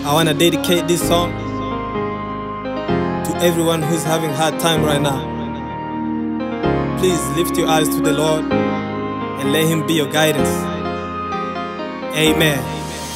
I want to dedicate this song to everyone who's having hard time right now. Please lift your eyes to the Lord and let him be your guidance. Amen.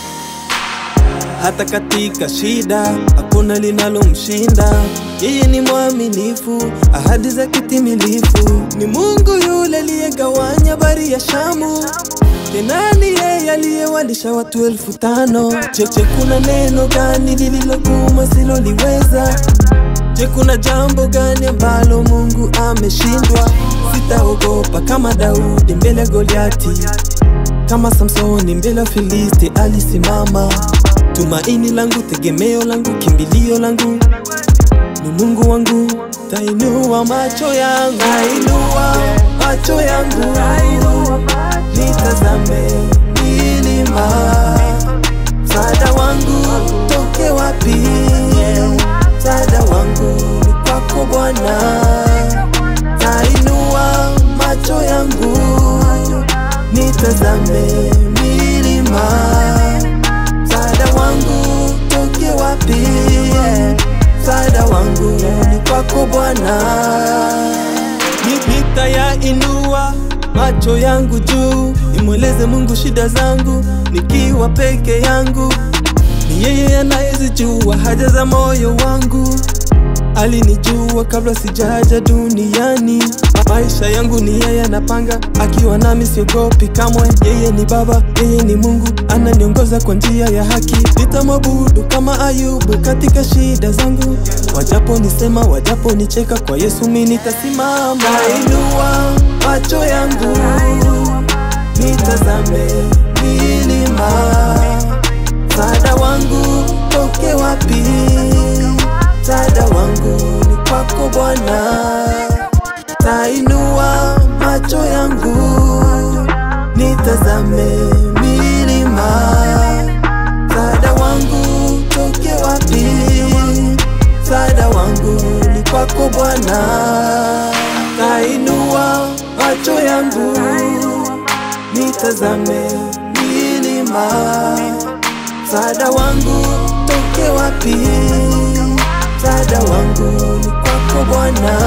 Hata katika shida hakuna linalomshinda. Yeye ni mwaminifu, ahadi zake timilifu. Ni Mungu yule aliyegawanya bahari ya Shamu. Tena ni yeye aliyewalisha watu elfu tano. Cheche, kuna neno gani lililogumu siloliweza? Je, kuna jambo gani ambalo Mungu ameshindwa? Sitaogopa kama Daudi mbele ya Goliati, kama Samsoni mbele ya Filisti alisimama. Tumaini langu, tegemeo langu, kimbilio langu ni Mungu wangu. Tainua macho yangu, tainua macho yangu, nitazame milima, msaada wangu toke wapi? Msaada wangu ni kwako Bwana. Tainua macho yangu, nitazame milima, msaada wangu toke wapi? Msaada wangu ni kwako Bwana. Ni- Nitayainua macho yangu juu, nimweleze Mungu shida zangu nikiwa peke yangu. Ni yeye anayezijua haja za moyo wangu. Alinijua kabla sijaja duniani. Maisha yangu ni yeye anapanga, akiwa nami siogopi kamwe. Yeye ni Baba, yeye ni Mungu, ananiongoza kwa njia ya haki. Nitamwabudu kama Ayubu katika shida zangu, wajapo nisema, wajapo nicheka, kwa Yesu mimi nitasimama. Nainua macho yangu nitazame milima, msaada wangu toke wapi? Msaada wangu ni kwako Bwana. Tainua macho yangu nitazame milima, msaada wangu toke wapi? Msaada wangu ni kwako Bwana. Tainua macho yangu nitazame milima, msaada wangu toke wapi? Msaada wangu ni kwako Bwana.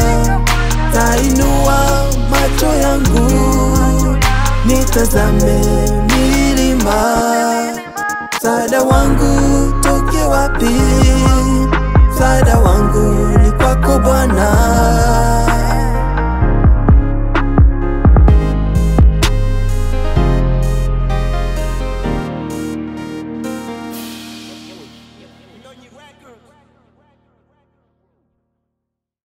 Tainua macho yangu nitazame milima, msaada wangu toke wapi? Msaada wangu ni kwako Bwana. Record.